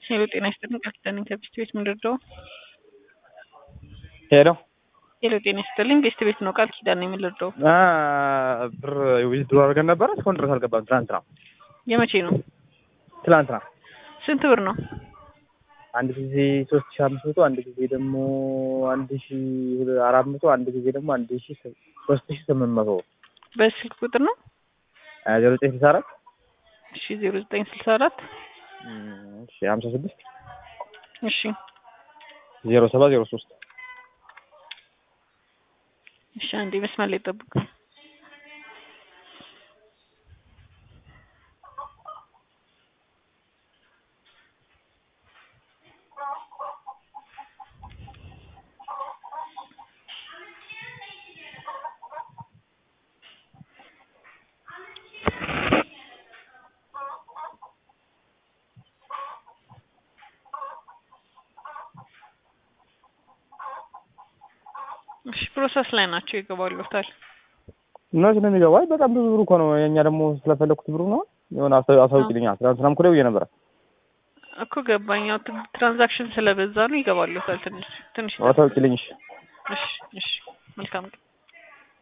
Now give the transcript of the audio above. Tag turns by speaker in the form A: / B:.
A: ሄሎ ጤና ይስጥልኝ ቃል ኪዳን ከቤስት ቤት ምንድን ነው?
B: ሄሎ
A: ሄሎ ጤና ይስጥልኝ ቤስት ቤት ነው ቃል ኪዳን ነው የምንረዳው።
B: ብር ዊዝድሮ አድርገን ነበረ እስካሁን ድረስ አልገባም። ትናንትና
A: የመቼ ነው?
B: ትናንትና
A: ስንት ብር ነው?
B: አንድ ጊዜ ሶስት ሺ አምስት መቶ አንድ ጊዜ ደግሞ አንድ ሺ አራት መቶ አንድ ጊዜ ደግሞ አንድ ሺ ሶስት ሺ ስምንት መቶ
A: በስልክ ቁጥር ነው?
B: ዜሮ ዘጠኝ ስልሳ አራት
A: እሺ ዜሮ ዘጠኝ ስልሳ አራት
B: እሺ ሀምሳ ስድስት
A: እሺ
B: ዜሮ ሰባት ዜሮ ሶስት
A: እሺ አንዴ መስመር ላይ ጠብቁ። እሺ ፕሮሰስ ላይ ናቸው ይገባሉታል።
B: እነሱ ነው የሚገባው። አይ በጣም ብዙ ብሩ እኮ ነው። የእኛ ደግሞ ስለፈለኩት ብሩ ነው የሆነ አሳውቂልኛ። ትናንትናም እኮ ደውዬ ነበረ
A: እኮ ገባኝ። ያው ትራንዛክሽን ስለበዛ ነው ይገባሉታል። ትንሽ ትንሽ
B: አሳውቂልኝ። እሺ
A: እሺ እሺ መልካም